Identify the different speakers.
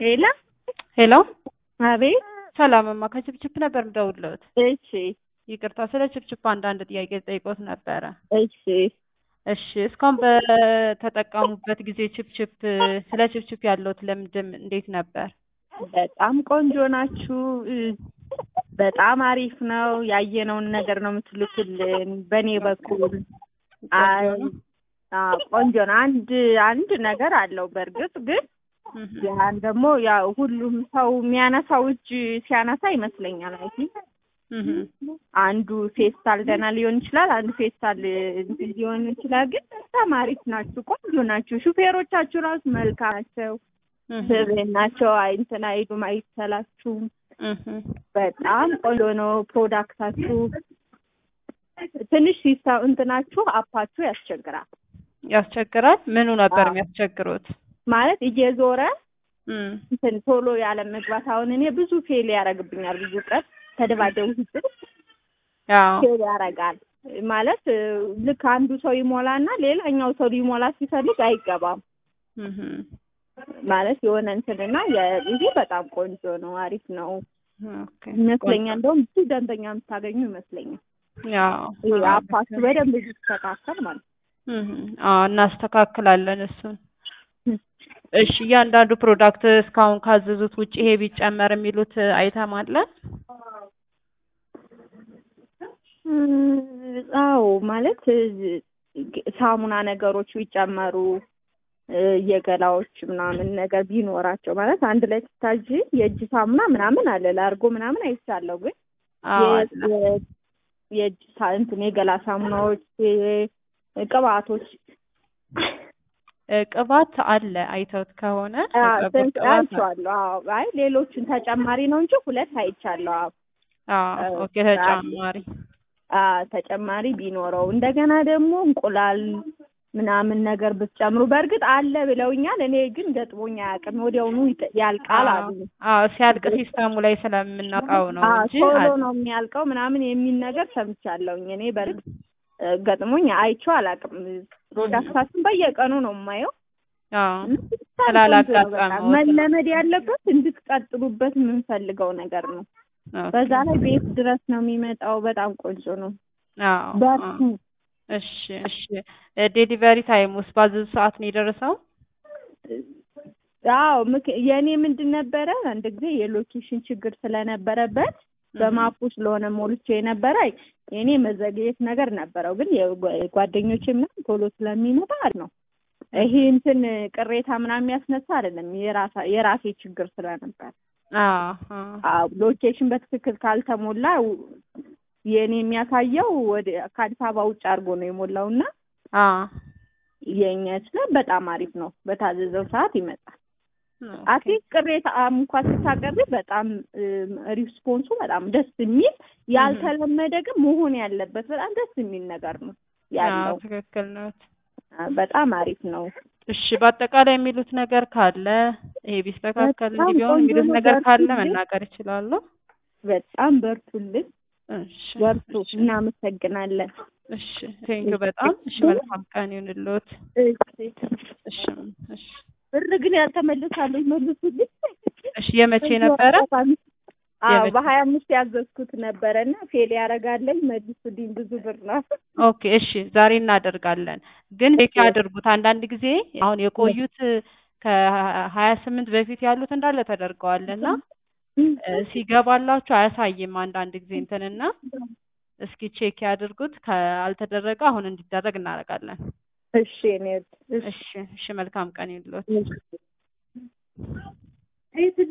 Speaker 1: ሄላ
Speaker 2: ሄሎ
Speaker 1: አቤት።
Speaker 2: ሰላምማ ከችፕችፕ ነበር የምደውልልዎት።
Speaker 1: እሺ
Speaker 2: ይቅርታ ስለ ችፕችፕ አንዳንድ ጥያቄ ጠይቆት ነበረ።
Speaker 1: እሺ
Speaker 2: እሺ እስካሁን በተጠቀሙበት ጊዜ ችፕችፕ ስለ ችፕችፕ ያለዎት ልምድም እንዴት ነበር?
Speaker 1: በጣም ቆንጆ ናችሁ። በጣም አሪፍ ነው። ያየነውን ነገር ነው የምትልኩልን። በእኔ በኩል አይ አዎ፣ ቆንጆ ነው። አንድ አንድ ነገር አለው በእርግጥ ግን ያን ደግሞ ያው ሁሉም ሰው የሚያነሳው እጅ ሲያነሳ ይመስለኛል። አይ ቲንክ አንዱ ፌስታል ደህና ሊሆን ይችላል፣ አንዱ ፌስታል እንትን ሊሆን ይችላል። ግን በጣም አሪፍ ናችሁ፣ ቆንጆ ናችሁ። ሹፌሮቻችሁ ራሱ መልካም ናቸው፣ ስብዕና ናቸው። አይ እንትን አይሉም፣ አይሰላችሁም። በጣም ቆንጆ ነው ፕሮዳክታችሁ። ትንሽ ሲሳ እንትናችሁ አፓችሁ ያስቸግራል።
Speaker 2: ያስቸግራል። ምኑ ነበር የሚያስቸግሩት?
Speaker 1: ማለት እየዞረ እንትን ቶሎ ያለ መግባት። አሁን እኔ ብዙ ፌል ያደርግብኛል። ብዙ ቀን ተደባደቡ ስትል ፌል ያደርጋል። ማለት ልክ አንዱ ሰው ይሞላና ሌላኛው ሰው ሊሞላ ሲፈልግ አይገባም። ማለት የሆነ እንትንና ይሄ በጣም ቆንጆ ነው፣ አሪፍ ነው ይመስለኛል። እንደውም ብዙ ደንበኛ የምታገኙ ይመስለኛል። አፓችሁ በደንብ ይስተካከል ማለት
Speaker 2: ነው። እናስተካክላለን እሱን እሺ እያንዳንዱ ፕሮዳክት እስካሁን ካዘዙት ውጭ ይሄ ቢጨመር የሚሉት አይተም አለ?
Speaker 1: አዎ ማለት ሳሙና ነገሮች ቢጨመሩ የገላዎች ምናምን ነገር ቢኖራቸው ማለት አንድ ላይ ስታዥ የእጅ ሳሙና ምናምን አለ ላርጎ ምናምን አይቻለሁ። ግን የእጅ እንትን የገላ ሳሙናዎች፣ ቅባቶች
Speaker 2: ቅባት አለ አይተውት ከሆነ
Speaker 1: አይቼዋለሁ። አዎ አይ ሌሎችን ተጨማሪ ነው እንጂ ሁለት አይቻለሁ።
Speaker 2: አዎ ኦኬ ተጨማሪ
Speaker 1: ተጨማሪ ቢኖረው እንደገና ደግሞ እንቁላል ምናምን ነገር ብትጨምሩ በእርግጥ አለ ብለውኛል። እኔ ግን ገጥሞኝ አያውቅም። ወዲያውኑ ያልቃል አሉ።
Speaker 2: አዎ ሲያልቅ ሲስተሙ ላይ ስለምናውቀው ነው እንጂ
Speaker 1: ቶሎ ነው የሚያልቀው ምናምን የሚል ነገር ሰምቻለሁኝ። እኔ በእርግጥ ገጥሞኝ አይቼው አላውቅም። ፕሮዳክታችን በየቀኑ ነው የማየው።
Speaker 2: ስላላጋጠመው
Speaker 1: መለመድ ያለበት እንድትቀጥሉበት የምንፈልገው ነገር ነው። በዛ ላይ ቤት ድረስ ነው የሚመጣው። በጣም ቆንጆ ነው። በርቱ።
Speaker 2: እሺ እሺ። ዴሊቨሪ ታይም ውስጥ ባዘዙ ሰዓት ነው የደረሰው?
Speaker 1: አዎ የእኔ ምንድን ነበረ አንድ ጊዜ የሎኬሽን ችግር ስለነበረበት በማፑ ስለሆነ ሞልቼ የነበረ የእኔ መዘግየት ነገር ነበረው። ግን የጓደኞቼ ምናምን ቶሎ ስለሚመጣ ነው። ይሄ እንትን ቅሬታ ምናምን የሚያስነሳ አይደለም። የራሴ ችግር ስለነበር ሎኬሽን በትክክል ካልተሞላ የእኔ የሚያሳየው ወደ ከአዲስ አበባ ውጭ አድርጎ ነው የሞላው እና የእኛ ስለ በጣም አሪፍ ነው። በታዘዘው ሰዓት ይመጣል። አትሊስት ቅሬታ እንኳን ስታቀርብ በጣም ሪስፖንሱ በጣም ደስ የሚል ያልተለመደ ግን መሆን ያለበት በጣም ደስ የሚል ነገር ነው ያለው።
Speaker 2: ትክክል ነው።
Speaker 1: በጣም አሪፍ ነው።
Speaker 2: እሺ በአጠቃላይ የሚሉት ነገር ካለ ይሄ ቢስተካከል እንዲህ ቢሆን የሚሉት ነገር ካለ መናገር ይችላሉ።
Speaker 1: በጣም በርቱልን። በርቱ። እናመሰግናለን።
Speaker 2: እሺ ቴንኪው በጣም እሺ። መልካም ቀን ይሁንልዎት። እሺ እሺ።
Speaker 1: ብር ግን ያልተመለሳሉ ይመልሱልኝ።
Speaker 2: እሺ የመቼ ነበረ?
Speaker 1: አዎ በሀያ አምስት ያዘዝኩት ነበረ እና ፌል ያደርጋለኝ መልሱልኝ። ብዙ ብር ነው።
Speaker 2: ኦኬ እሺ፣ ዛሬ እናደርጋለን። ግን ቼክ ያድርጉት። አንዳንድ ጊዜ አሁን የቆዩት ከሀያ ስምንት በፊት ያሉት እንዳለ ተደርገዋል እና ሲገባላችሁ አያሳይም አንዳንድ ጊዜ እንትንና እስኪ ቼክ ያድርጉት። ካልተደረገ አሁን እንዲደረግ እናደርጋለን።
Speaker 1: እሺ እኔ
Speaker 2: እሺ እሺ። መልካም ቀን ይሁንልዎት።